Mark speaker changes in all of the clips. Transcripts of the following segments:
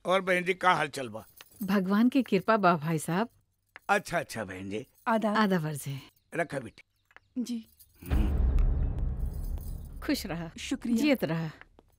Speaker 1: और बहन जी का हाल चल बा
Speaker 2: भगवान की कृपा बा भाई साहब
Speaker 1: अच्छा अच्छा बहन जी
Speaker 3: आधा
Speaker 2: आधा वर्ज है
Speaker 1: रखा बेटी
Speaker 3: जी
Speaker 2: खुश रहा
Speaker 3: शुक्रिया
Speaker 2: जियत रहा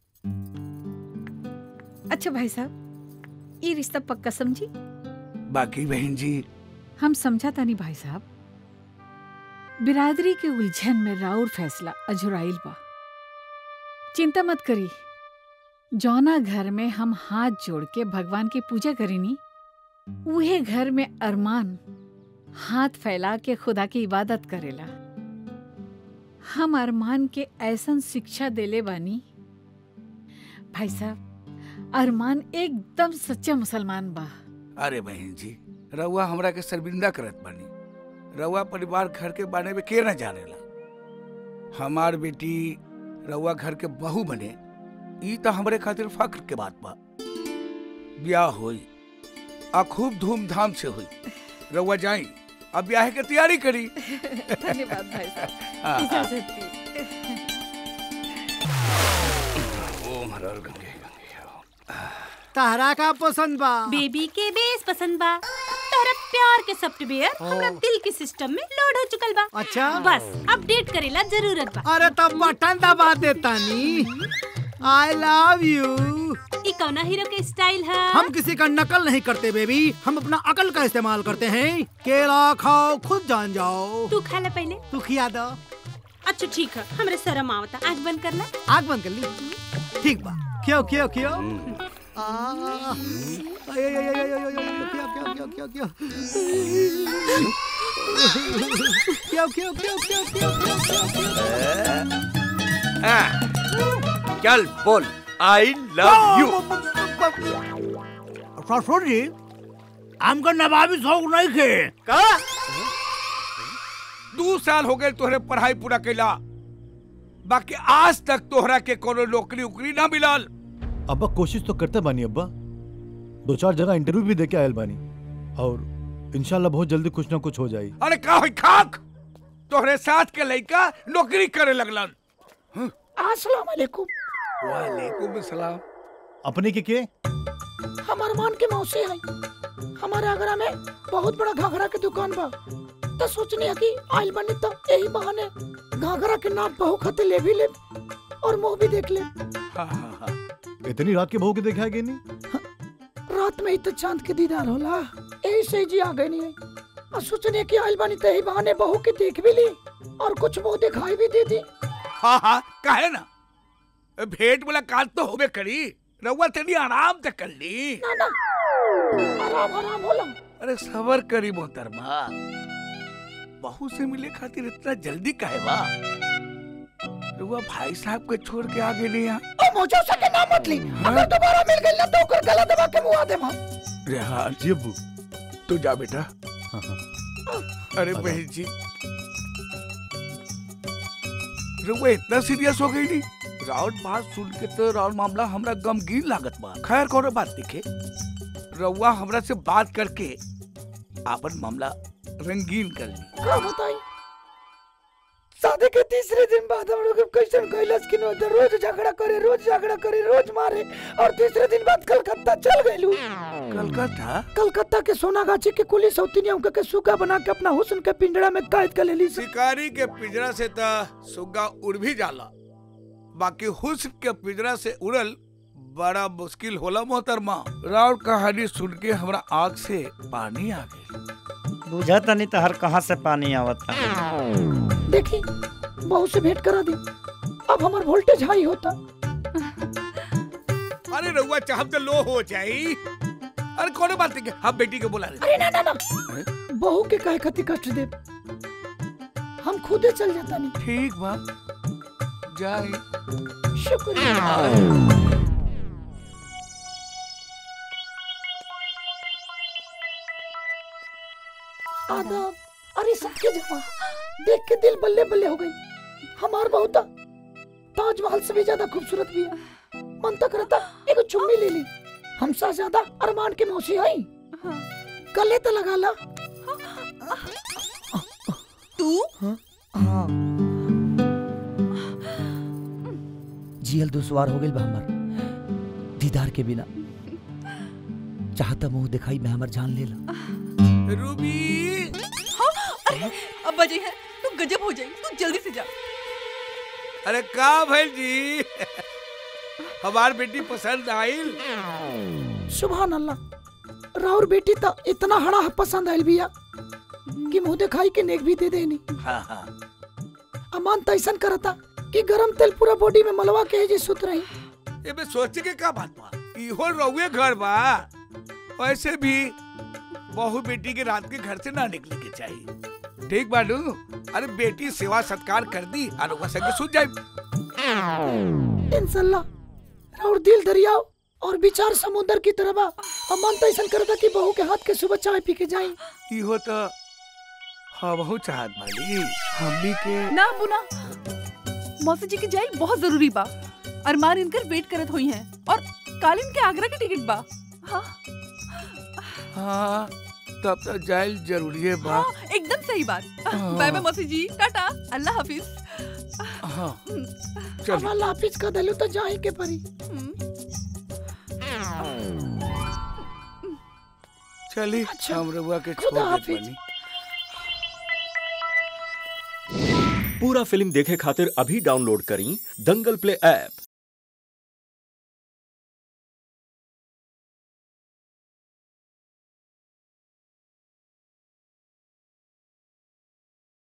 Speaker 2: अच्छा भाई साहब ये रिश्ता पक्का समझी
Speaker 1: बाकी बहन जी
Speaker 2: हम समझा तानी भाई साहब बिरादरी के उलझन में राउर फैसला अजुराइल बा चिंता मत करी जौना घर में हम हाथ जोड़ के भगवान की पूजा करीनी उहे घर में अरमान हाथ फैला के खुदा की इबादत करेला हम अरमान के ऐसन शिक्षा देले बानी भाई साहब अरमान एकदम सच्चा मुसलमान बा
Speaker 1: अरे बहन जी रउआ हमरा के शर्मिंदा करत बानी रउआ परिवार घर के बारे में के न जानेला हमार बेटी रउआ घर के बहू बने ई तो हमरे खातिर फख्र के बात बा ब्याह होई आ खूब धूमधाम से हुई रउआ जाई अब ब्याह के तैयारी करी
Speaker 2: धन्यवाद भाई साहब
Speaker 1: हाँ, हाँ।
Speaker 2: इजाजत दी
Speaker 1: ओम हर हर गंगे
Speaker 4: तारा का पसंद बा
Speaker 5: बेबी के बेस पसंद बा तोहरा प्यार के सॉफ्टवेयर हमरा दिल के सिस्टम में लोड हो चुकल बा
Speaker 4: अच्छा
Speaker 5: बस अपडेट करेला जरूरत बा
Speaker 4: अरे तब बटन दबा देता नी आई लव यू
Speaker 5: ई कौना हीरो के स्टाइल है
Speaker 4: हम किसी का नकल नहीं करते बेबी हम अपना अकल का इस्तेमाल करते हैं केला खाओ खुद जान जाओ
Speaker 5: तू खा ले पहले
Speaker 4: तू खिया दो
Speaker 5: अच्छा ठीक है हमरे शर्म आवता आंख बंद कर ले
Speaker 4: आग बंद कर ली ठीक बा क्यों क्यों क्यों आ, आय, आय, आय, आय, आय, आय, आय, क्यों क्यों क्यों क्यों क्यों क्यों क्यों क्यों क्यों क्यों क्यों क्यों
Speaker 1: चल बोल आई लव यू
Speaker 4: ससुर जी हमको नवाबी शौक नहीं खे
Speaker 1: का दू साल हो गए तोहरे पढ़ाई पूरा कैला बाकी आज तक तोहरा के कोनो नौकरी उकरी ना मिलल
Speaker 6: अब्बा कोशिश तो करते बानी अब्बा दो चार जगह इंटरव्यू भी देके आयल बानी और इंशाल्लाह बहुत जल्दी कुछ ना कुछ हो जाई
Speaker 1: अरे का होई खाक तोहरे साथ के लड़का नौकरी करे लगलन
Speaker 7: अस्सलाम वालेकुम
Speaker 1: वालेकुम सलाम
Speaker 6: अपने के के
Speaker 7: हमार मान के मौसी है हमारे आगरा में बहुत बड़ा घाघरा के दुकान बा तो सोचनी है कि आइल बनी तो यही बहाने घाघरा के नाम बहु खते ले भी ले और मुंह भी देख ले
Speaker 1: हाँ, हाँ, हाँ।
Speaker 6: इतनी रात के बहू के देखा गई नहीं
Speaker 7: रात में ही तो चांद के दीदार होला यही से जी आ गई नहीं और सोचनी है कि आइल बनी तो यही बहाने बहू के देख भी ली और कुछ मुंह दिखाई भी दे दी
Speaker 1: हाँ हाँ काहे ना भेंट मुलाकात तो होबे करी रउआ तनी आराम तक कर ली
Speaker 7: ना ना आराम आराम होला
Speaker 1: अरे सबर करी मोहतरमा बहू से मिले खातिर इतना जल्दी काहे बा रउआ भाई साहब के छोड़ के आ गेली यहाँ
Speaker 7: ओ मौजो से के नाम मत ली अगर दोबारा मिल गई ना तो ओकर गला दबा के मुआ दे हम
Speaker 1: रेहान
Speaker 6: जी अब्बू
Speaker 1: तू जा बेटा
Speaker 6: हाँ हाँ
Speaker 1: अरे बहन जी रउआ इतना सीरियस हो गई नी राउत बात सुन के तो राउत मामला हमरा गमगीन लागत बा खैर कोनो बात दिखे रउआ हमरा से बात करके आपन मामला रंगीन कर ली
Speaker 7: का बताई शादी के तीसरे दिन बाद हम लोग कैसे कैलाश की नौत रोज झगड़ा करे रोज झगड़ा करे रोज मारे और तीसरे दिन बाद कलकत्ता चल गइलू
Speaker 1: कलकत्ता
Speaker 7: कलकत्ता के सोनागाछी के कुली सौतिनिया के सुगा बना के अपना हुस्न के पिंजड़ा में कैद कर लेली सी
Speaker 1: शिकारी के पिंजरा से त सुग्गा उड़ भी जाला बाकी हुस्न के पिंजरा से उड़ल बड़ा मुश्किल होला मोहतरमा राउर कहानी सुन के हमरा आँख से पानी आ गई
Speaker 8: बुझा तनी तहर कहाँ से पानी आवता
Speaker 7: देखी बहू से भेंट करा दी अब हमार वोल्टेज हाई होता
Speaker 1: अरे रउआ चाहब तो लो हो जाई अरे कोनो बात नहीं हम बेटी को बुला रहे
Speaker 7: अरे ना ना ना बहू के काहे खातिर कष्ट दे हम खुदे चल जाता नहीं
Speaker 1: ठीक बा जाए
Speaker 7: शुक्रिया आदाब अरे सबके जमा देख के दिल बल्ले बल्ले हो गई हमार बहुत ताजमहल से भी ज्यादा खूबसूरत भी है मन तक रहता एगो चुम्मी ले ली हम ज्यादा अरमान के मौसी आई गले तो लगा ला
Speaker 3: तू
Speaker 7: हाँ जियल दुश्वार हो गई बा हमार दीदार के बिना
Speaker 3: चाहता मुंह दिखाई में हमर जान ले ला
Speaker 1: रूबी
Speaker 9: अरे अब्बा जी है तू गजब हो जाई तू जल्दी से जा
Speaker 1: अरे का भैल जी हमार बेटी पसंद आइल
Speaker 7: सुभान अल्लाह राउर बेटी तो इतना हड़ा पसंद आयल बिया कि मुंह दिखाई के नेक भी दे देनी
Speaker 1: हाँ हाँ
Speaker 7: अमान तो ऐसा करता कि गरम तेल पूरा बॉडी में मलवा के जी सुत रही
Speaker 1: ये में सोचे के का बात बा इहो रहुए घर बा वैसे भी बहू बेटी के रात के घर से ना निकले के चाहिए ठीक बानू अरे बेटी सेवा सत्कार कर दी और ओकरा संगे सुत जाए
Speaker 7: इंशाल्लाह राउर दिल दरियाओ और विचार समुद्र की तरह बा अमान तो ऐसा करता कि बहू के हाथ के सुबह चाय पी के जाई
Speaker 1: इहो तो हाँ बहुत चाहत बाली हमनी के
Speaker 9: ना बुना मौसी जी की जाइल बहुत जरूरी बा अरमान इनकर वेट करत हुई हैं और कालिन के आगरा की टिकट बा हाँ
Speaker 1: हाँ तब तो जाइल जरूरी है बा
Speaker 9: हाँ एकदम सही बात बाय बाय मौसी जी टाटा अल्लाह हाफिज
Speaker 1: हाँ
Speaker 7: अब
Speaker 1: चलो
Speaker 7: अल्लाह हाफिज का दलू तो जाए के परी
Speaker 1: चली
Speaker 7: अच्छा,
Speaker 1: हम रहुआ के छोड़
Speaker 7: खुदा
Speaker 1: देत
Speaker 7: हाफिज।
Speaker 1: बानी
Speaker 10: पूरा फिल्म देखे खातिर अभी डाउनलोड करी दंगल प्ले ऐप